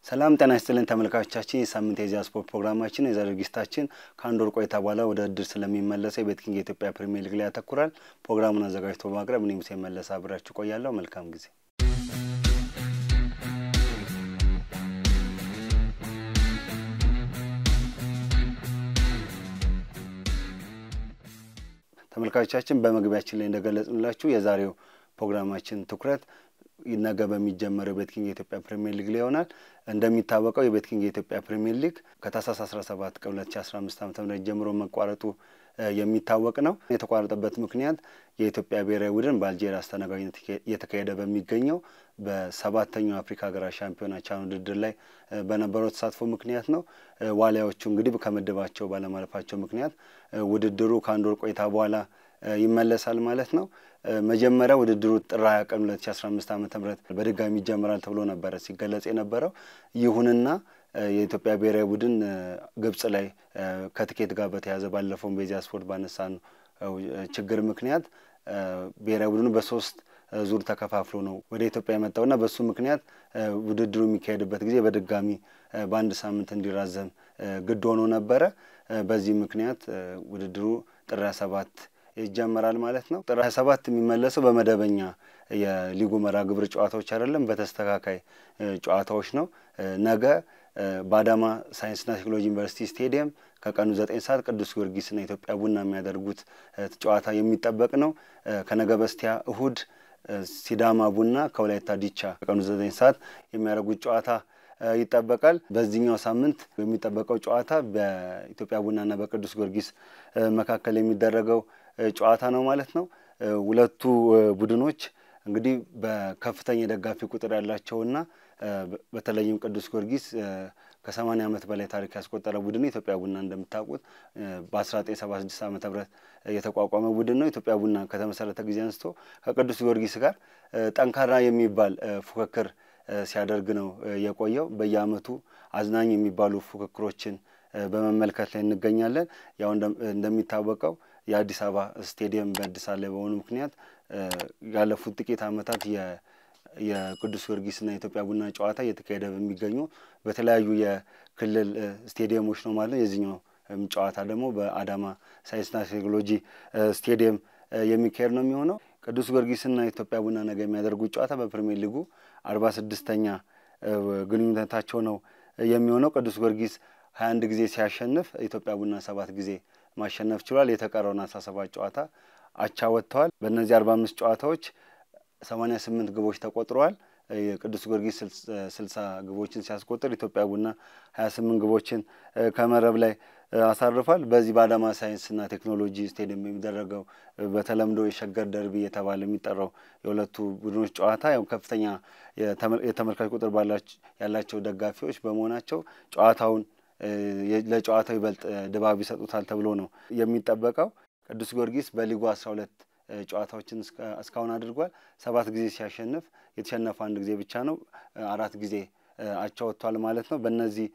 ሰላም ጤና ይስጥልን ተመልካቾቻችን፣ የሳምንት የኢዜአ ስፖርት ፕሮግራማችን የዛሬ ዝግጅታችን ከአንድ ወር ቆይታ በኋላ ወደ እድር ስለሚመለሰው የቤትኪንግ የኢትዮጵያ ፕሪሚየር ሊግ ላይ ያተኩራል። ፕሮግራሙን አዘጋጅቶ በማቅረብ እኔ ሙሴ መለሰ አብራችሁ ቆያለሁ። መልካም ጊዜ። ተመልካቾቻችን በመግቢያችን ላይ እንደገለጽንላችሁ የዛሬው ፕሮግራማችን ትኩረት ነገ በሚጀመረው የቤትኪንግ የኢትዮጵያ ፕሪሚየር ሊግ ላይ ይሆናል። እንደሚታወቀው የቤትኪንግ የኢትዮጵያ ፕሪሚየር ሊግ ከታህሳስ 17 ቀን 2015 ዓ ም ጀምሮ መቋረጡ የሚታወቅ ነው። የተቋረጠበት ምክንያት የኢትዮጵያ ብሔራዊ ቡድን በአልጄሪያ አስተናጋጅነት እየተካሄደ በሚገኘው በሰባተኛው አፍሪካ ሀገራት ሻምፒዮና ቻን ውድድር ላይ በነበረው ተሳትፎ ምክንያት ነው። ዋሊያዎቹ እንግዲህ ከምድባቸው ባለማለፋቸው ምክንያት ውድድሩ ከአንድ ወር ቆይታ በኋላ ይመለሳል ማለት ነው። መጀመሪያ ውድድሩ ጥር ሀያ ቀን ሁለት ሺ አስራ አምስት ዓመተ ምህረት በድጋሚ ይጀምራል ተብሎ ነበረ ሲገለጽ የነበረው። ይሁንና የኢትዮጵያ ብሔራዊ ቡድን ግብጽ ላይ ከትኬት ጋር በተያያዘ ባለፈውን በኢዜአ ስፖርት ባነሳ ነው ችግር ምክንያት ብሔራዊ ቡድኑ በሶስት ዙር ተከፋፍሎ ነው ወደ ኢትዮጵያ የመጣውና በሱ ምክንያት ውድድሩ የሚካሄድበት ጊዜ በድጋሚ በአንድ ሳምንት እንዲራዘም ግድ ሆኖ ነበረ። በዚህ ምክንያት ውድድሩ ጥር ሀያ ሰባት ይጀመራል ማለት ነው። ጥር ሀያ ሰባት የሚመለሰው በመደበኛ የሊጉ መርሃ ግብር ጨዋታዎች አይደለም፣ በተስተካካይ ጨዋታዎች ነው። ነገ በአዳማ ሳይንስና ቴክኖሎጂ ዩኒቨርሲቲ ስቴዲየም ከቀኑ ዘጠኝ ሰዓት ቅዱስ ጊዮርጊስና ኢትዮጵያ ቡና የሚያደርጉት ጨዋታ የሚጠበቅ ነው። ከነገ በስቲያ እሁድ ሲዳማ ቡና ከወላይታ ዲቻ ከቀኑ ዘጠኝ ሰዓት የሚያደርጉት ጨዋታ ይጠበቃል። በዚህኛው ሳምንት የሚጠበቀው ጨዋታ በኢትዮጵያ ቡናና በቅዱስ ጊዮርጊስ መካከል የሚደረገው ጨዋታ ነው ማለት ነው። ሁለቱ ቡድኖች እንግዲህ በከፍተኛ የደጋፊ ቁጥር ያላቸውና በተለይም ቅዱስ ጊዮርጊስ ከሰማኒያ ዓመት በላይ ታሪክ ያስቆጠረ ቡድን ነው። ኢትዮጵያ ቡና እንደምታውቁት በአስራ ዘጠኝ ሰባ ስድስት ዓመተ ምህረት የተቋቋመ ቡድን ነው። ኢትዮጵያ ቡና ከተመሰረተ ጊዜ አንስቶ ከቅዱስ ጊዮርጊስ ጋር ጠንካራ የሚባል ፉክክር ሲያደርግ ነው የቆየው። በየዓመቱ አዝናኝ የሚባሉ ፉክክሮችን በመመልከት ላይ እንገኛለን። ያው እንደሚታወቀው የአዲስ አበባ ስቴዲየም በእድሳት ላይ በሆኑ ምክንያት ያለፉት ጥቂት ዓመታት የቅዱስ ጊዮርጊስና የኢትዮጵያ ቡና ጨዋታ እየተካሄደ በሚገኙ በተለያዩ የክልል ስቴዲየሞች ነው ማለት ነው። የዚህኛው ጨዋታ ደግሞ በአዳማ ሳይንስና ቴክኖሎጂ ስቴዲየም የሚካሄድ ነው የሚሆነው። ቅዱስ ጊዮርጊስና የኢትዮጵያ ቡና ነገ የሚያደርጉት ጨዋታ በፕሪሚየር ሊጉ አርባ ስድስተኛ ግንኙነታቸው ነው የሚሆነው። ቅዱስ ጊዮርጊስ ሀያ አንድ ጊዜ ሲያሸንፍ ኢትዮጵያ ቡና ሰባት ጊዜ ማሸነፍ ችሏል። የተቀረውን አስራ ሰባት ጨዋታ አቻ ወጥተዋል። በእነዚህ አርባ አምስት ጨዋታዎች ሰማኒያ ስምንት ግቦች ተቆጥረዋል። የቅዱስ ጊዮርጊስ ስልሳ ግቦችን ሲያስቆጥር ኢትዮጵያ ቡና ሀያ ስምንት ግቦችን ከመረብ ላይ አሳርፏል። በዚህ በአዳማ ሳይንስና ቴክኖሎጂ ስቴዲየም የሚደረገው በተለምዶ የሸገር ደርቢ የተባለ የሚጠራው የሁለቱ ቡድኖች ጨዋታ ያው ከፍተኛ የተመልካች ቁጥር ያላቸው ደጋፊዎች በመሆናቸው ጨዋታውን ለጨዋታው ይበልጥ ድባብ ይሰጡታል ተብሎ ነው የሚጠበቀው። ቅዱስ ጊዮርጊስ በሊጉ አስራ ሁለት ጨዋታዎችን እስካሁን አድርጓል። ሰባት ጊዜ ሲያሸንፍ የተሸነፈ አንድ ጊዜ ብቻ ነው። አራት ጊዜ አቻ ወጥቷል ማለት ነው። በእነዚህ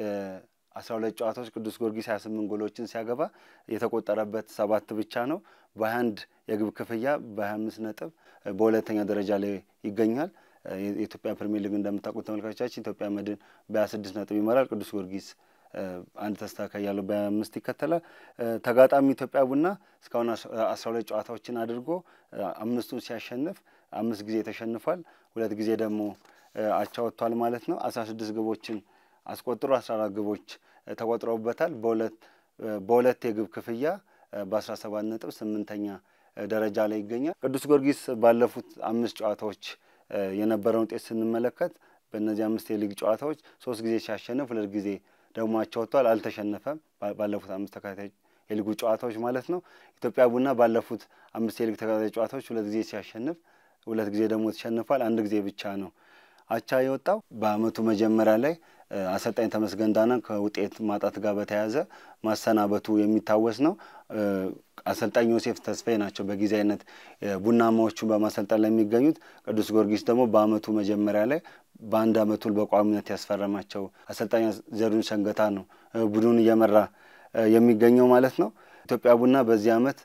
አስራ ሁለት ጨዋታዎች ቅዱስ ጊዮርጊስ ሀያ ስምንት ጎሎችን ሲያገባ የተቆጠረበት ሰባት ብቻ ነው። በሀያ አንድ የግብ ክፍያ በሀያ አምስት ነጥብ በሁለተኛ ደረጃ ላይ ይገኛል። የኢትዮጵያ ፕሪሚየር ሊግ እንደምታውቁት ተመልካቾቻችን ኢትዮጵያ መድን በሀያ ስድስት ነጥብ ይመራል። ቅዱስ ጊዮርጊስ አንድ ተስተካካይ ያለው በሀያ አምስት ይከተላል። ተጋጣሚ ኢትዮጵያ ቡና እስካሁን አስራ ሁለት ጨዋታዎችን አድርጎ አምስቱን ሲያሸንፍ አምስት ጊዜ ተሸንፏል። ሁለት ጊዜ ደግሞ አቻ ወጥቷል ማለት ነው። አስራ ስድስት ግቦችን አስቆጥሮ አስራ አራት ግቦች ተቆጥረውበታል። በሁለት በሁለት የግብ ክፍያ በአስራ ሰባት ነጥብ ስምንተኛ ደረጃ ላይ ይገኛል። ቅዱስ ጊዮርጊስ ባለፉት አምስት ጨዋታዎች የነበረውን ውጤት ስንመለከት በእነዚህ አምስት የሊግ ጨዋታዎች ሶስት ጊዜ ሲያሸንፍ ሁለት ጊዜ ደግሞ አቻ ወጥቷል። አልተሸነፈም። ባለፉት አምስት ተከታታይ የሊጉ ጨዋታዎች ማለት ነው። ኢትዮጵያ ቡና ባለፉት አምስት የሊግ ተከታታይ ጨዋታዎች ሁለት ጊዜ ሲያሸንፍ ሁለት ጊዜ ደግሞ ተሸንፏል። አንድ ጊዜ ብቻ ነው አቻ የወጣው። በአመቱ መጀመሪያ ላይ አሰልጣኝ ተመስገን ዳና ከውጤት ማጣት ጋር በተያያዘ ማሰናበቱ የሚታወስ ነው። አሰልጣኝ ዮሴፍ ተስፋዬ ናቸው በጊዜያዊነት ቡናማዎቹን በማሰልጠን ላይ የሚገኙት። ቅዱስ ጊዮርጊስ ደግሞ በአመቱ መጀመሪያ ላይ በአንድ አመቱ በቋሚነት ያስፈረማቸው አሰልጣኝ ዘሪሁን ሸንገታ ነው ቡድኑን እየመራ የሚገኘው ማለት ነው። ኢትዮጵያ ቡና በዚህ አመት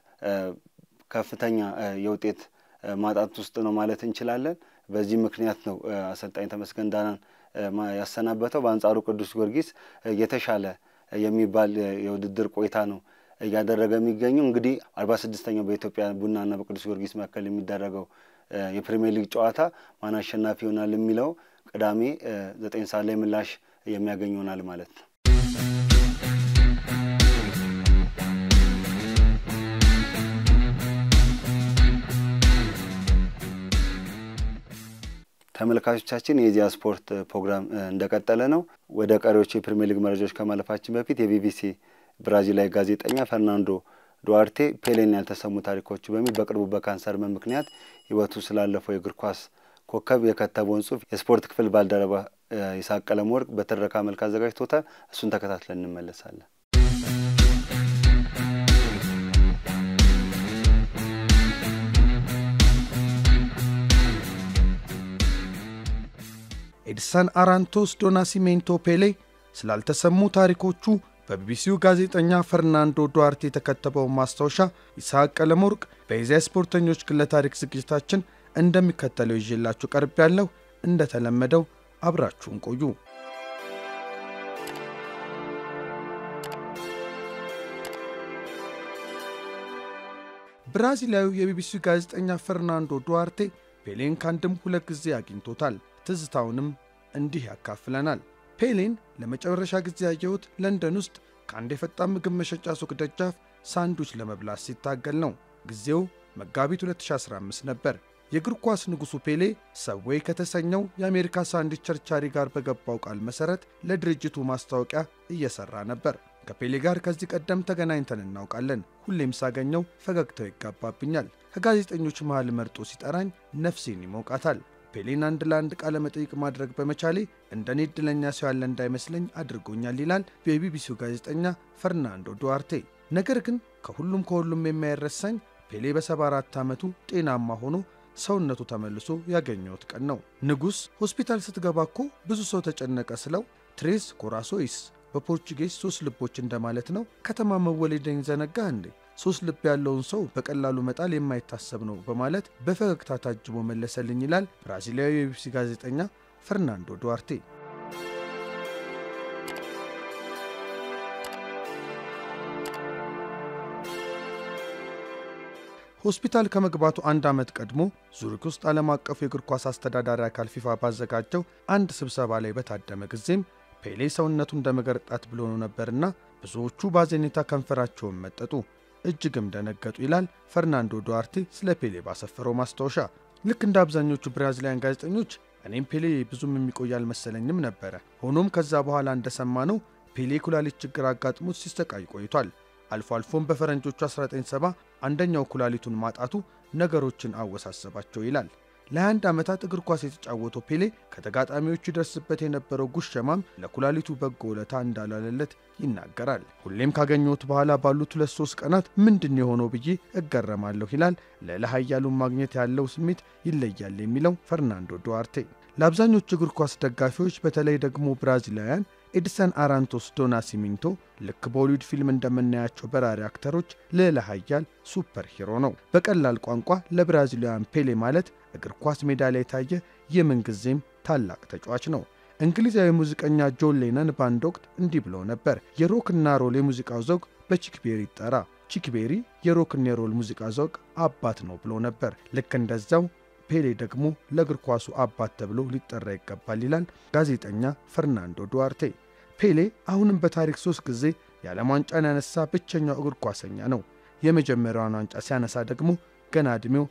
ከፍተኛ የውጤት ማጣት ውስጥ ነው ማለት እንችላለን። በዚህ ምክንያት ነው አሰልጣኝ ተመስገን ዳናን ያሰናበተው። በአንጻሩ ቅዱስ ጊዮርጊስ የተሻለ የሚባል የውድድር ቆይታ ነው እያደረገ የሚገኘው። እንግዲህ አርባ ስድስተኛው በኢትዮጵያ ቡናና በቅዱስ ጊዮርጊስ መካከል የሚደረገው የፕሪሚየር ሊግ ጨዋታ ማን አሸናፊ ይሆናል የሚለው ቅዳሜ ዘጠኝ ሰዓት ላይ ምላሽ የሚያገኝ ይሆናል ማለት ነው። ተመልካቾቻችን የኢዜአ ስፖርት ፕሮግራም እንደቀጠለ ነው። ወደ ቀሪዎቹ የፕሪሚየር ሊግ መረጃዎች ከማለፋችን በፊት የቢቢሲ ብራዚላዊ ጋዜጠኛ ፈርናንዶ ዱዋርቴ ፔሌን ያልተሰሙ ታሪኮቹ በሚል በቅርቡ በካንሰር ሕመም ምክንያት ሕይወቱ ስላለፈው የእግር ኳስ ኮከብ የከተበውን ጽሑፍ የስፖርት ክፍል ባልደረባ ይስሐቅ ቀለመወርቅ በትረካ መልክ አዘጋጅቶታል። እሱን ተከታትለን እንመለሳለን። ኤድሰን አራንቶስ ዶ ናሲሜንቶ ፔሌ ስላልተሰሙ ታሪኮቹ በቢቢሲው ጋዜጠኛ ፈርናንዶ ዱዋርቴ የተከተበውን ማስታወሻ ይስሐቅ ቀለመወርቅ በኢዜአ ስፖርተኞች ግለ ታሪክ ዝግጅታችን እንደሚከተለው ይዤላችሁ ቀርብ ያለው እንደተለመደው አብራችሁን ቆዩ። ብራዚላዊው የቢቢሲው ጋዜጠኛ ፈርናንዶ ዱዋርቴ ፔሌን ከአንድም ሁለት ጊዜ አግኝቶታል። ትዝታውንም እንዲህ ያካፍለናል። ፔሌን ለመጨረሻ ጊዜ ያየሁት ለንደን ውስጥ ከአንድ የፈጣን ምግብ መሸጫ ሱቅ ደጃፍ ሳንዱች ለመብላት ሲታገል ነው። ጊዜው መጋቢት 2015 ነበር። የእግር ኳስ ንጉሡ ፔሌ ሰዌይ ከተሰኘው የአሜሪካ ሳንዱች ቸርቻሪ ጋር በገባው ቃል መሠረት ለድርጅቱ ማስታወቂያ እየሠራ ነበር። ከፔሌ ጋር ከዚህ ቀደም ተገናኝተን እናውቃለን። ሁሌም ሳገኘው ፈገግታው ይጋባብኛል። ከጋዜጠኞች መሃል መርጦ ሲጠራኝ ነፍሴን ይሞቃታል። ፔሌን አንድ ለአንድ ቃለ መጠይቅ ማድረግ በመቻሌ እንደ እኔ ዕድለኛ ሰው ያለ እንዳይመስለኝ አድርጎኛል ይላል የቢቢሲው ጋዜጠኛ ፈርናንዶ ዱዋርቴ። ነገር ግን ከሁሉም ከሁሉም የማይረሳኝ ፔሌ በ74 ዓመቱ ጤናማ ሆኖ ሰውነቱ ተመልሶ ያገኘሁት ቀን ነው። ንጉሥ ሆስፒታል ስትገባ እኮ ብዙ ሰው ተጨነቀ ስለው ትሬስ ኮራሶይስ በፖርቹጌዝ ሶስት ልቦች እንደማለት ነው። ከተማ መወለደኝ ዘነጋ እንዴ? ሶስት ልብ ያለውን ሰው በቀላሉ መጣል የማይታሰብ ነው በማለት በፈገግታ ታጅቦ መለሰልኝ ይላል ብራዚላዊ የቢቢሲ ጋዜጠኛ ፈርናንዶ ዱዋርቴ። ሆስፒታል ከመግባቱ አንድ ዓመት ቀድሞ ዙሪክ ውስጥ ዓለም አቀፉ የእግር ኳስ አስተዳዳሪ አካል ፊፋ ባዘጋጀው አንድ ስብሰባ ላይ በታደመ ጊዜም ፔሌ ሰውነቱ እንደ መገርጣት ብሎ ነው ነበርና ብዙዎቹ ባዘኔታ ከንፈራቸውን መጠጡ እጅግም ደነገጡ ይላል ፈርናንዶ ዱዋርቴ ስለ ፔሌ ባሰፈረው ማስታወሻ። ልክ እንደ አብዛኞቹ ብራዚላውያን ጋዜጠኞች እኔም ፔሌ ብዙም የሚቆይ አልመሰለኝም ነበረ። ሆኖም ከዛ በኋላ እንደሰማነው ፔሌ ኩላሊት ችግር አጋጥሞት ሲሰቃይ ቆይቷል። አልፎ አልፎም በፈረንጆቹ 1970 አንደኛው ኩላሊቱን ማጣቱ ነገሮችን አወሳሰባቸው ይላል። ለ21 ዓመታት እግር ኳስ የተጫወተው ፔሌ ከተጋጣሚዎቹ ይደርስበት የነበረው ጉሸማም ለኩላሊቱ በጎ ውለታ እንዳላለለት ይናገራል። ሁሌም ካገኘሁት በኋላ ባሉት ሁለት ሶስት ቀናት ምንድን የሆነው ብዬ እገረማለሁ ይላል። ልዕለ ኃያሉን ማግኘት ያለው ስሜት ይለያል የሚለው ፈርናንዶ ዱዋርቴ። ለአብዛኞቹ እግር ኳስ ደጋፊዎች በተለይ ደግሞ ብራዚላውያን ኤድሰን አራንቶስ ዶ ናሲሚንቶ ልክ በሆሊውድ ፊልም እንደምናያቸው በራሪ አክተሮች ልዕለ ኃያል ሱፐር ሂሮ ነው። በቀላል ቋንቋ ለብራዚላውያን ፔሌ ማለት እግር ኳስ ሜዳ ላይ የታየ የምንጊዜም ታላቅ ተጫዋች ነው። እንግሊዛዊ ሙዚቀኛ ጆን ሌነን በአንድ ወቅት እንዲህ ብለው ነበር። የሮክና ሮል የሙዚቃው ዘውግ በቺክቤሪ ይጠራ፣ ቺክቤሪ የሮክና የሮል ሙዚቃ ዘውግ አባት ነው ብሎ ነበር። ልክ እንደዛው ፔሌ ደግሞ ለእግር ኳሱ አባት ተብሎ ሊጠራ ይገባል ይላል ጋዜጠኛ ፈርናንዶ ዱዋርቴ። ፔሌ አሁንም በታሪክ ሦስት ጊዜ የዓለም ዋንጫን ያነሳ ብቸኛው እግር ኳሰኛ ነው። የመጀመሪያውን ዋንጫ ሲያነሳ ደግሞ ገና ዕድሜው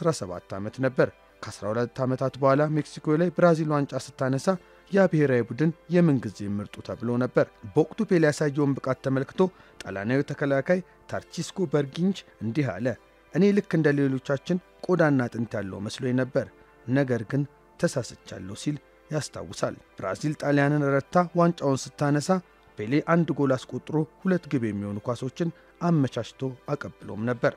17 ዓመት ነበር። ከ12 ዓመታት በኋላ ሜክሲኮ ላይ ብራዚል ዋንጫ ስታነሳ ያ ብሔራዊ ቡድን የምንጊዜ ምርጡ ተብሎ ነበር። በወቅቱ ፔሌ ያሳየውን ብቃት ተመልክቶ ጣሊያናዊ ተከላካይ ታርቺስኮ በርጊንች እንዲህ አለ። እኔ ልክ እንደ ሌሎቻችን ቆዳና አጥንት ያለው መስሎኝ ነበር፣ ነገር ግን ተሳስቻለሁ ሲል ያስታውሳል። ብራዚል ጣሊያንን ረታ ዋንጫውን ስታነሳ ፔሌ አንድ ጎል አስቆጥሮ ሁለት ግብ የሚሆኑ ኳሶችን አመቻችቶ አቀብሎም ነበር።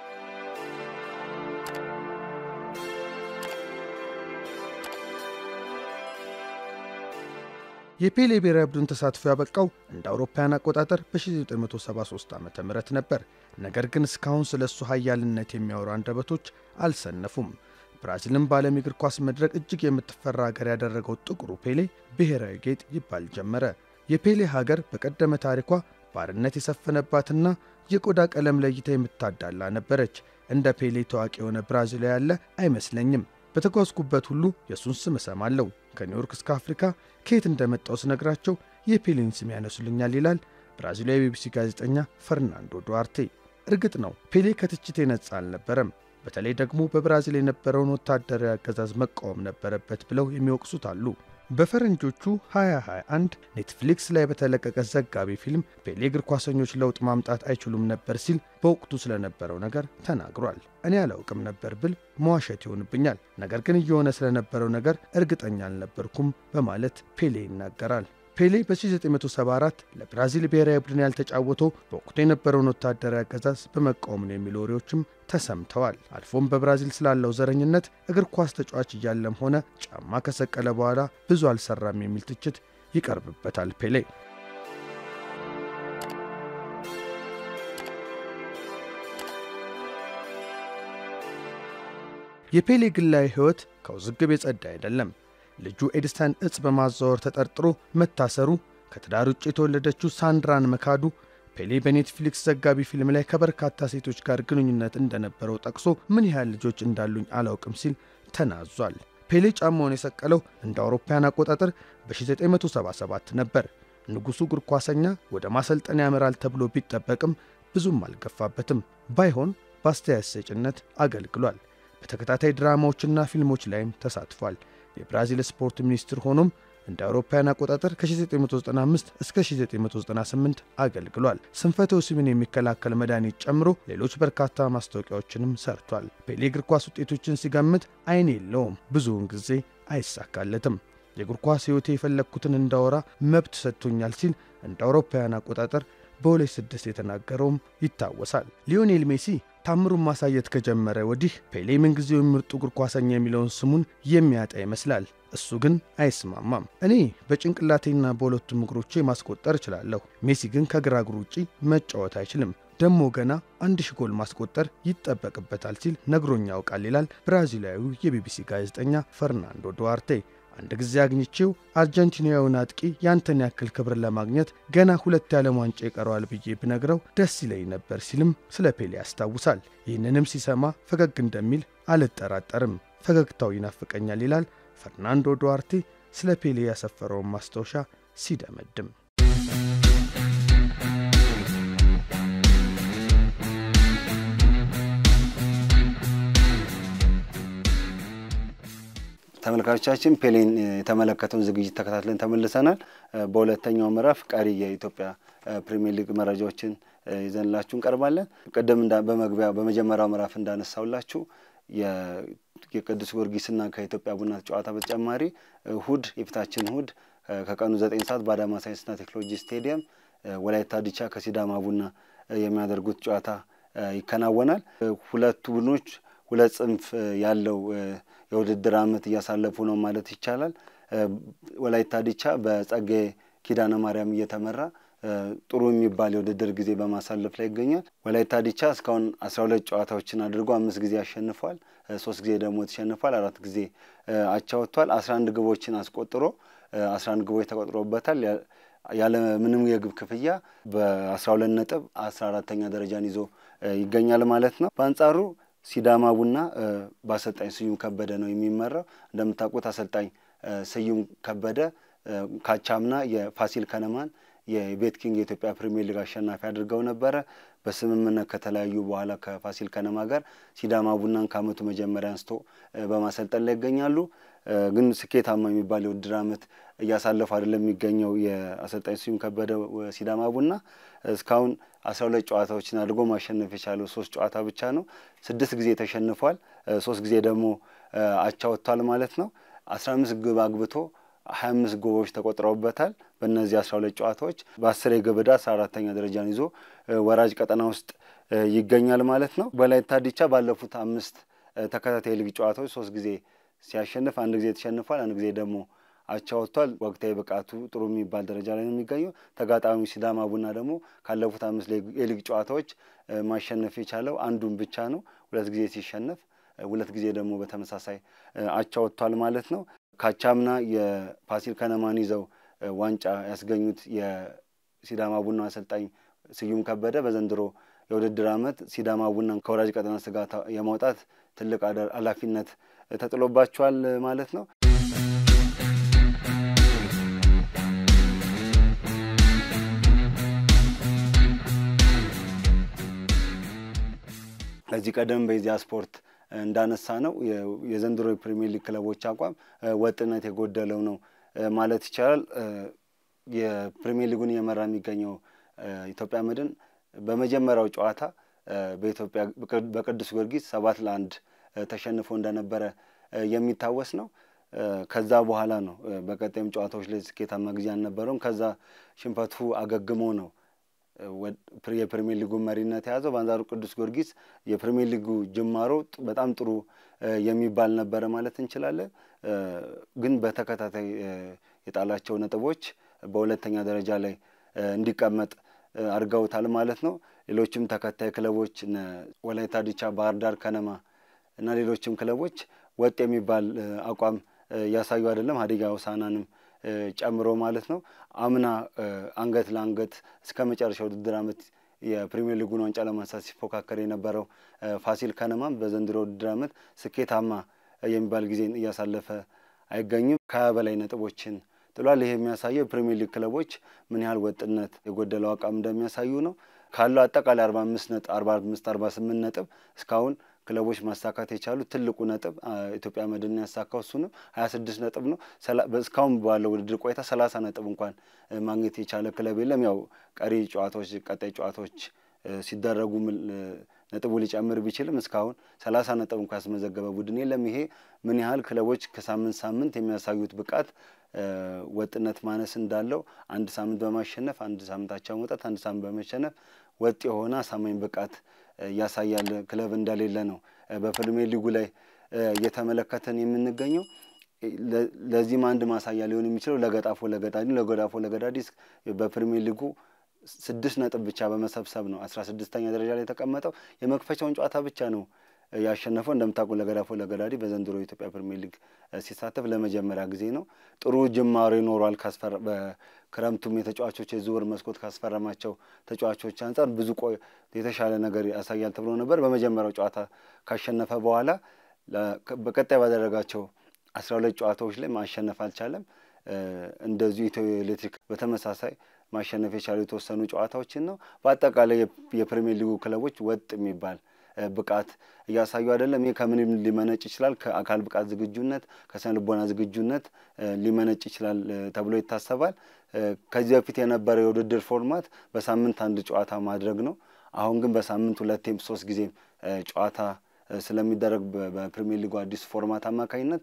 የፔሌ ብሔራዊ ቡድን ተሳትፎ ያበቃው እንደ አውሮፓውያን አቆጣጠር በ1973 ዓ ም ነበር። ነገር ግን እስካሁን ስለ እሱ ኃያልነት የሚያወሩ አንደበቶች አልሰነፉም። ብራዚልን በዓለም የእግር ኳስ መድረክ እጅግ የምትፈራ ሀገር ያደረገው ጥቁሩ ፔሌ ብሔራዊ ጌጥ ይባል ጀመረ። የፔሌ ሀገር በቀደመ ታሪኳ ባርነት የሰፈነባትና የቆዳ ቀለም ለይታ የምታዳላ ነበረች። እንደ ፔሌ ታዋቂ የሆነ ብራዚላዊ ያለ አይመስለኝም። በተጓዝኩበት ሁሉ የእሱን ስም እሰማለሁ። ከኒውዮርክ እስከ አፍሪካ ከየት እንደመጣው ስነግራቸው የፔሌን ስም ያነሱልኛል ይላል ብራዚላዊ የቢቢሲ ጋዜጠኛ ፈርናንዶ ዱዋርቴ። እርግጥ ነው ፔሌ ከትችት የነጻ አልነበረም። በተለይ ደግሞ በብራዚል የነበረውን ወታደራዊ አገዛዝ መቃወም ነበረበት ብለው የሚወቅሱት አሉ። በፈረንጆቹ 2021 ኔትፍሊክስ ላይ በተለቀቀ ዘጋቢ ፊልም ፔሌ እግር ኳሰኞች ለውጥ ማምጣት አይችሉም ነበር ሲል በወቅቱ ስለነበረው ነገር ተናግሯል። እኔ አላውቅም ነበር ብል መዋሸት ይሆንብኛል፣ ነገር ግን እየሆነ ስለነበረው ነገር እርግጠኛ አልነበርኩም በማለት ፔሌ ይናገራል። ፔሌ በ1974 ለብራዚል ብሔራዊ ቡድን ያልተጫወተው በወቅቱ የነበረውን ወታደራዊ አገዛዝ በመቃወም ነው የሚሉ ወሬዎችም ተሰምተዋል። አልፎም በብራዚል ስላለው ዘረኝነት እግር ኳስ ተጫዋች እያለም ሆነ ጫማ ከሰቀለ በኋላ ብዙ አልሰራም የሚል ትችት ይቀርብበታል ፔሌ። የፔሌ ግላዊ ሕይወት ከውዝግብ የጸዳ አይደለም። ልጁ ኤድሰን እጽ በማዛወር ተጠርጥሮ መታሰሩ፣ ከትዳር ውጭ የተወለደችው ሳንድራን መካዱ፣ ፔሌ በኔትፍሊክስ ዘጋቢ ፊልም ላይ ከበርካታ ሴቶች ጋር ግንኙነት እንደነበረው ጠቅሶ ምን ያህል ልጆች እንዳሉኝ አላውቅም ሲል ተናዟል። ፔሌ ጫማውን የሰቀለው እንደ አውሮፓውያን አቆጣጠር በ1977 ነበር። ንጉሡ እግር ኳሰኛ ወደ ማሰልጠን ያመራል ተብሎ ቢጠበቅም ብዙም አልገፋበትም። ባይሆን በአስተያየት ሰጭነት አገልግሏል። በተከታታይ ድራማዎችና ፊልሞች ላይም ተሳትፏል። የብራዚል ስፖርት ሚኒስትር ሆኖም እንደ አውሮፓውያን አቆጣጠር ከ1995 እስከ 1998 አገልግሏል። ስንፈተ ወሲብን የሚከላከል መድኃኒት ጨምሮ ሌሎች በርካታ ማስታወቂያዎችንም ሰርቷል። ፔሌ እግር ኳስ ውጤቶችን ሲገምት አይን የለውም፣ ብዙውን ጊዜ አይሳካለትም። የእግር ኳስ ሕይወቴ የፈለግኩትን እንዳወራ መብት ሰጥቶኛል ሲል እንደ አውሮፓውያን አቆጣጠር በ2006 የተናገረውም ይታወሳል። ሊዮኔል ሜሲ ታምሩን ማሳየት ከጀመረ ወዲህ ፔሌ ምንጊዜው ምርጡ እግር ኳሰኛ የሚለውን ስሙን የሚያጣ ይመስላል። እሱ ግን አይስማማም። እኔ በጭንቅላቴና በሁለቱም እግሮቼ ማስቆጠር እችላለሁ፣ ሜሲ ግን ከግራ እግሩ ውጪ መጫወት አይችልም፣ ደሞ ገና አንድ ሺ ጎል ማስቆጠር ይጠበቅበታል ሲል ነግሮኛ ያውቃል ይላል ብራዚላዊው የቢቢሲ ጋዜጠኛ ፈርናንዶ ዱዋርቴ። አንድ ጊዜ አግኝቼው አርጀንቲናዊውን አጥቂ ያንተን ያክል ክብር ለማግኘት ገና ሁለት የዓለም ዋንጫ ይቀረዋል ብዬ ብነግረው ደስ ይለኝ ነበር ሲልም ስለ ፔሌ ያስታውሳል። ይህንንም ሲሰማ ፈገግ እንደሚል አልጠራጠርም፣ ፈገግታው ይናፍቀኛል ይላል ፈርናንዶ ዱዋርቴ ስለ ፔሌ ያሰፈረውን ማስታወሻ ሲደመድም። ተመልካቾቻችን ፔሌን የተመለከተውን ዝግጅት ተከታትለን ተመልሰናል። በሁለተኛው ምዕራፍ ቀሪ የኢትዮጵያ ፕሪሚየር ሊግ መረጃዎችን ይዘንላችሁ እንቀርባለን። ቅድም በመግቢያ በመጀመሪያው ምዕራፍ እንዳነሳውላችሁ የቅዱስ ጊዮርጊስና ከኢትዮጵያ ቡና ጨዋታ በተጨማሪ እሁድ የፊታችን እሁድ ከቀኑ ዘጠኝ ሰዓት በአዳማ ሳይንስና ቴክኖሎጂ ስቴዲየም ወላይታ ዲቻ ከሲዳማ ቡና የሚያደርጉት ጨዋታ ይከናወናል። ሁለቱ ቡድኖች ሁለት ጽንፍ ያለው የውድድር ዓመት እያሳለፉ ነው ማለት ይቻላል። ወላይታ ዲቻ በጸጋዬ ኪዳነ ማርያም እየተመራ ጥሩ የሚባል የውድድር ጊዜ በማሳለፍ ላይ ይገኛል። ወላይታ ዲቻ እስካሁን አስራ ሁለት ጨዋታዎችን አድርጎ አምስት ጊዜ አሸንፏል፣ ሶስት ጊዜ ደግሞ ተሸንፏል፣ አራት ጊዜ አቻ ወጥቷል። አስራ አንድ ግቦችን አስቆጥሮ አስራ አንድ ግቦች ተቆጥሮበታል። ያለ ምንም የግብ ክፍያ በአስራ ሁለት ነጥብ አስራ አራተኛ ደረጃን ይዞ ይገኛል ማለት ነው። በአንጻሩ ሲዳማ ቡና በአሰልጣኝ ስዩም ከበደ ነው የሚመራው። እንደምታውቁት አሰልጣኝ ስዩም ከበደ ካቻምና የፋሲል ከነማን የቤት ኪንግ የኢትዮጵያ ፕሪሚየር ሊግ አሸናፊ አድርገው ነበረ። በስምምነት ከተለያዩ በኋላ ከፋሲል ከነማ ጋር ሲዳማ ቡናን ከዓመቱ መጀመሪያ አንስቶ በማሰልጠን ላይ ይገኛሉ። ግን ስኬታማ የሚባል የውድድር ዓመት እያሳለፉ አይደለም የሚገኘው የአሰልጣኝ ስዩም ከበደ ሲዳማ ቡና እስካሁን አስራ ሁለት ጨዋታዎችን አድርጎ ማሸነፍ የቻለው ሶስት ጨዋታ ብቻ ነው። ስድስት ጊዜ ተሸንፏል። ሶስት ጊዜ ደግሞ አቻ ወጥቷል ማለት ነው። አስራ አምስት ግብ አግብቶ ሀያ አምስት ግቦች ተቆጥረውበታል። በእነዚህ አስራ ሁለት ጨዋታዎች በአስር የግብ ዕዳ አስራ አራተኛ ደረጃን ይዞ ወራጅ ቀጠና ውስጥ ይገኛል ማለት ነው። ወላይታ ዲቻ ባለፉት አምስት ተከታታይ ሊግ ጨዋታዎች ሶስት ጊዜ ሲያሸንፍ አንድ ጊዜ ተሸንፏል፣ አንድ ጊዜ ደግሞ አቻ ወጥቷል። ወቅታዊ ብቃቱ ጥሩ የሚባል ደረጃ ላይ ነው የሚገኘው። ተጋጣሚ ሲዳማ ቡና ደግሞ ካለፉት አምስት የሊግ ጨዋታዎች ማሸነፍ የቻለው አንዱን ብቻ ነው። ሁለት ጊዜ ሲሸነፍ ሁለት ጊዜ ደግሞ በተመሳሳይ አቻ ወጥቷል ማለት ነው። ካቻምና የፋሲል ከነማን ይዘው ዋንጫ ያስገኙት የሲዳማ ቡና አሰልጣኝ ስዩም ከበደ በዘንድሮ የውድድር ዓመት ሲዳማ ቡናን ከወራጅ ቀጠና ስጋት የማውጣት ትልቅ ኃላፊነት ተጥሎባቸዋል ማለት ነው። ከዚህ ቀደም በኢዜአ ስፖርት እንዳነሳ ነው የዘንድሮ የፕሪሚየር ሊግ ክለቦች አቋም ወጥነት የጎደለው ነው ማለት ይቻላል። የፕሪሚየር ሊጉን እየመራ የሚገኘው ኢትዮጵያ መድን በመጀመሪያው ጨዋታ በኢትዮጵያ በቅዱስ ጊዮርጊስ ሰባት ለአንድ ተሸንፎ እንደነበረ የሚታወስ ነው። ከዛ በኋላ ነው በቀጣይም ጨዋታዎች ላይ ስኬታማ ጊዜ አልነበረውም። ከዛ ሽንፈቱ አገግሞ ነው የፕሪሚየር ሊጉ መሪነት የያዘው። በአንጻሩ ቅዱስ ጊዮርጊስ የፕሪሚየር ሊጉ ጅማሮ በጣም ጥሩ የሚባል ነበረ ማለት እንችላለን። ግን በተከታታይ የጣላቸው ነጥቦች በሁለተኛ ደረጃ ላይ እንዲቀመጥ አድርገውታል ማለት ነው። ሌሎችም ተከታይ ክለቦች ወላይታ ዲቻ፣ ባህር ዳር ከነማ እና ሌሎችም ክለቦች ወጥ የሚባል አቋም እያሳዩ አይደለም። ሀዲያ ሆሳዕናንም ጨምሮ ማለት ነው። አምና አንገት ለአንገት እስከ መጨረሻ ውድድር ዓመት የፕሪሚየር ሊጉን ዋንጫ ለማንሳት ሲፎካከር የነበረው ፋሲል ከነማም በዘንድሮ ውድድር ዓመት ስኬታማ የሚባል ጊዜን እያሳለፈ አይገኝም። ከሀያ በላይ ነጥቦችን ጥሏል። ይህ የሚያሳየው የፕሪሚየር ሊግ ክለቦች ምን ያህል ወጥነት የጎደለው አቋም እንደሚያሳዩ ነው። ካለው አጠቃላይ አርባ አምስት ነጥብ አርባ አምስት አርባ ስምንት ነጥብ እስካሁን ክለቦች ማሳካት የቻሉት ትልቁ ነጥብ ኢትዮጵያ መድን ያሳካው እሱንም ሀያ ስድስት ነጥብ ነው። እስካሁን ባለው ውድድር ቆይታ ሰላሳ ነጥብ እንኳን ማግኘት የቻለ ክለብ የለም። ያው ቀሪ ጨዋታዎች ቀጣይ ጨዋታዎች ሲደረጉ ነጥቡ ሊጨምር ቢችልም እስካሁን ሰላሳ ነጥብ እንኳ ያስመዘገበ ቡድን የለም። ይሄ ምን ያህል ክለቦች ከሳምንት ሳምንት የሚያሳዩት ብቃት ወጥነት ማነስ እንዳለው አንድ ሳምንት በማሸነፍ አንድ ሳምንት አቻ መውጣት፣ አንድ ሳምንት በመሸነፍ ወጥ የሆነ አሳማኝ ብቃት ያሳያል ክለብ እንደሌለ ነው በፕሪሚየር ሊጉ ላይ እየተመለከተን የምንገኘው። ለዚህም አንድ ማሳያ ሊሆን የሚችለው ለገጣፎ ለገዳዲ ለገዳፎ ለገዳዲ በፕሪሚየር ሊጉ ስድስት ነጥብ ብቻ በመሰብሰብ ነው አስራ ስድስተኛ ደረጃ ላይ የተቀመጠው። የመክፈቻውን ጨዋታ ብቻ ነው ያሸነፈው። እንደምታውቁ ለገዳፎ ለገዳዲ በዘንድሮ የኢትዮጵያ ፕሪሚየር ሊግ ሲሳተፍ ለመጀመሪያ ጊዜ ነው። ጥሩ ጅማሮ ይኖሯል። በክረምቱም የተጫዋቾች የዝውውር መስኮት ካስፈረማቸው ተጫዋቾች አንጻር ብዙ ቆ የተሻለ ነገር ያሳያል ተብሎ ነበር። በመጀመሪያው ጨዋታ ካሸነፈ በኋላ በቀጣይ ባደረጋቸው አስራ ሁለት ጨዋታዎች ላይ ማሸነፍ አልቻለም። እንደዚሁ ኢትዮ ኤሌክትሪክ በተመሳሳይ ማሸነፍ የቻሉ የተወሰኑ ጨዋታዎችን ነው። በአጠቃላይ የፕሪሚየር ሊጉ ክለቦች ወጥ የሚባል ብቃት እያሳዩ አይደለም። ይህ ከምንም ሊመነጭ ይችላል። ከአካል ብቃት ዝግጁነት፣ ከስነ ልቦና ዝግጁነት ሊመነጭ ይችላል ተብሎ ይታሰባል። ከዚህ በፊት የነበረው የውድድር ፎርማት በሳምንት አንድ ጨዋታ ማድረግ ነው። አሁን ግን በሳምንት ሁለቴም ሶስት ጊዜም ጨዋታ ስለሚደረግ በፕሪሚየር ሊጉ አዲስ ፎርማት አማካኝነት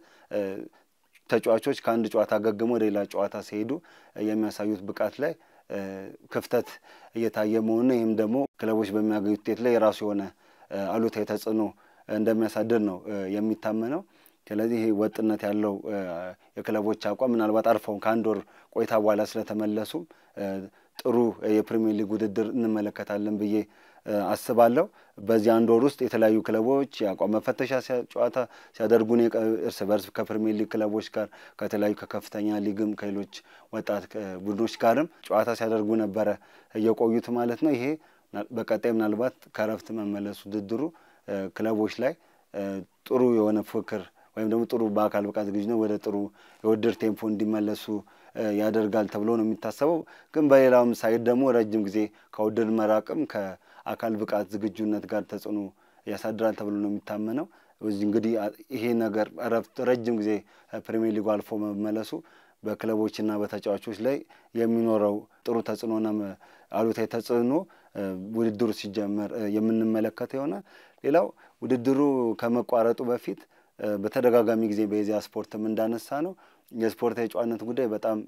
ተጫዋቾች ከአንድ ጨዋታ ገግሞ ወደ ሌላ ጨዋታ ሲሄዱ የሚያሳዩት ብቃት ላይ ክፍተት እየታየ መሆኑን ይህም ደግሞ ክለቦች በሚያገኙት ውጤት ላይ የራሱ የሆነ አሉታዊ ተጽዕኖ እንደሚያሳድር ነው የሚታመነው። ስለዚህ ይህ ወጥነት ያለው የክለቦች አቋም ምናልባት አርፈው ከአንድ ወር ቆይታ በኋላ ስለተመለሱም ጥሩ የፕሪሚየር ሊግ ውድድር እንመለከታለን ብዬ አስባለሁ። በዚህ አንድ ወር ውስጥ የተለያዩ ክለቦች የአቋም መፈተሻ ጨዋታ ሲያደርጉን እርስ በርስ ከፕሪሚየር ሊግ ክለቦች ጋር ከተለያዩ ከከፍተኛ ሊግም ከሌሎች ወጣት ቡድኖች ጋርም ጨዋታ ሲያደርጉ ነበረ እየቆዩት ማለት ነው። ይሄ በቀጣይ ምናልባት ከረፍት መመለሱ ውድድሩ ክለቦች ላይ ጥሩ የሆነ ፉክክር ወይም ደግሞ ጥሩ በአካል ብቃት ዝግጁነት ወደ ጥሩ የውድድር ቴምፖ እንዲመለሱ ያደርጋል ተብሎ ነው የሚታሰበው። ግን በሌላውም ሳይድ ደግሞ ረጅም ጊዜ ከውድድር መራቅም ከአካል ብቃት ዝግጁነት ጋር ተጽዕኖ ያሳድራል ተብሎ ነው የሚታመነው። እንግዲህ ይሄ ነገር እረፍት ረጅም ጊዜ ፕሪሚየር ሊጉ አልፎ መመለሱ በክለቦችና በተጫዋቾች ላይ የሚኖረው ጥሩ ተጽዕኖና አሉታዊ ተጽዕኖ ውድድሩ ሲጀመር የምንመለከተው ይሆናል። ሌላው ውድድሩ ከመቋረጡ በፊት በተደጋጋሚ ጊዜ በኢዜአ ስፖርትም እንዳነሳ ነው የስፖርታዊ ጨዋነት ጉዳይ በጣም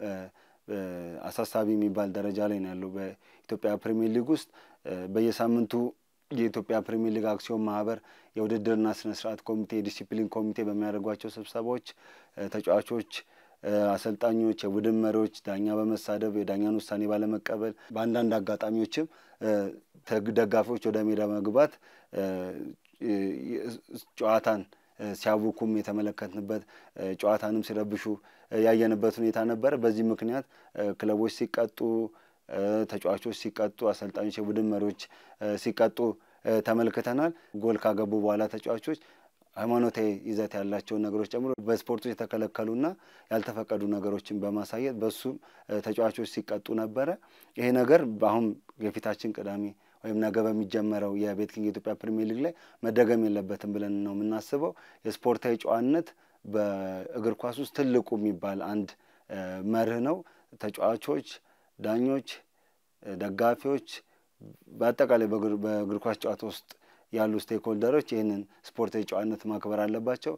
አሳሳቢ የሚባል ደረጃ ላይ ነው ያለው። በኢትዮጵያ ፕሪሚየር ሊግ ውስጥ በየሳምንቱ የኢትዮጵያ ፕሪሚየር ሊግ አክሲዮን ማህበር የውድድርና ስነ ስርዓት ኮሚቴ የዲሲፕሊን ኮሚቴ በሚያደርጓቸው ስብሰባዎች ተጫዋቾች፣ አሰልጣኞች፣ የቡድን መሪዎች ዳኛ በመሳደብ የዳኛን ውሳኔ ባለመቀበል በአንዳንድ አጋጣሚዎችም ደጋፊዎች ወደ ሜዳ መግባት ጨዋታን ሲያውኩም የተመለከትንበት ጨዋታንም ሲረብሹ ያየንበት ሁኔታ ነበረ። በዚህ ምክንያት ክለቦች ሲቀጡ፣ ተጫዋቾች ሲቀጡ፣ አሰልጣኞች፣ የቡድን መሪዎች ሲቀጡ ተመልክተናል። ጎል ካገቡ በኋላ ተጫዋቾች ሃይማኖታዊ ይዘት ያላቸውን ነገሮች ጨምሮ በስፖርቶች የተከለከሉና ያልተፈቀዱ ነገሮችን በማሳየት በሱም ተጫዋቾች ሲቀጡ ነበረ። ይሄ ነገር አሁን የፊታችን ቅዳሜ ወይም ነገ በሚጀመረው የቤት ኪንግ የኢትዮጵያ ፕሪሚየር ሊግ ላይ መደገም የለበትም ብለን ነው የምናስበው። የስፖርታዊ ጨዋነት በእግር ኳስ ውስጥ ትልቁ የሚባል አንድ መርህ ነው። ተጫዋቾች፣ ዳኞች፣ ደጋፊዎች በአጠቃላይ በእግር ኳስ ጨዋታ ውስጥ ያሉ ስቴክሆልደሮች ይህንን ስፖርታዊ ጨዋነት ማክበር አለባቸው።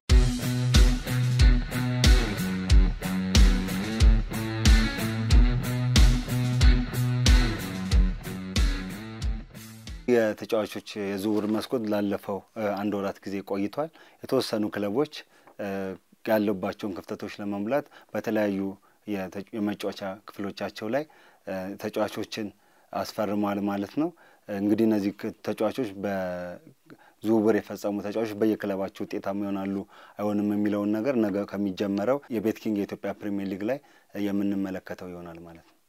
የተጫዋቾች የዝውውር መስኮት ላለፈው አንድ ወራት ጊዜ ቆይቷል። የተወሰኑ ክለቦች ያለባቸውን ክፍተቶች ለመሙላት በተለያዩ የመጫወቻ ክፍሎቻቸው ላይ ተጫዋቾችን አስፈርመዋል ማለት ነው። እንግዲህ እነዚህ ተጫዋቾች በዝውውር የፈጸሙ ተጫዋቾች በየክለባቸው ውጤታማ ይሆናሉ አይሆንም የሚለውን ነገር ነገ ከሚጀመረው የቤት ኪንግ የኢትዮጵያ ፕሪሚየር ሊግ ላይ የምንመለከተው ይሆናል ማለት ነው።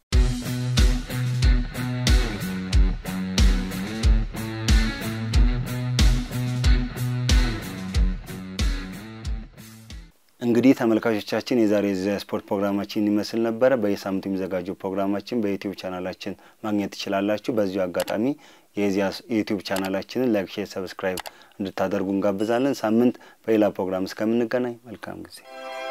እንግዲህ ተመልካቾቻችን የዛሬ ስፖርት ፕሮግራማችን ይመስል ነበረ። በየሳምንቱ የሚዘጋጀው ፕሮግራማችን በዩቲዩብ ቻናላችን ማግኘት ትችላላችሁ። በዚሁ አጋጣሚ የዚያ የዩቲዩብ ቻናላችንን ላይክ፣ ሼር፣ ሰብስክራይብ እንድታደርጉ እንጋብዛለን። ሳምንት በሌላ ፕሮግራም እስከምንገናኝ መልካም ጊዜ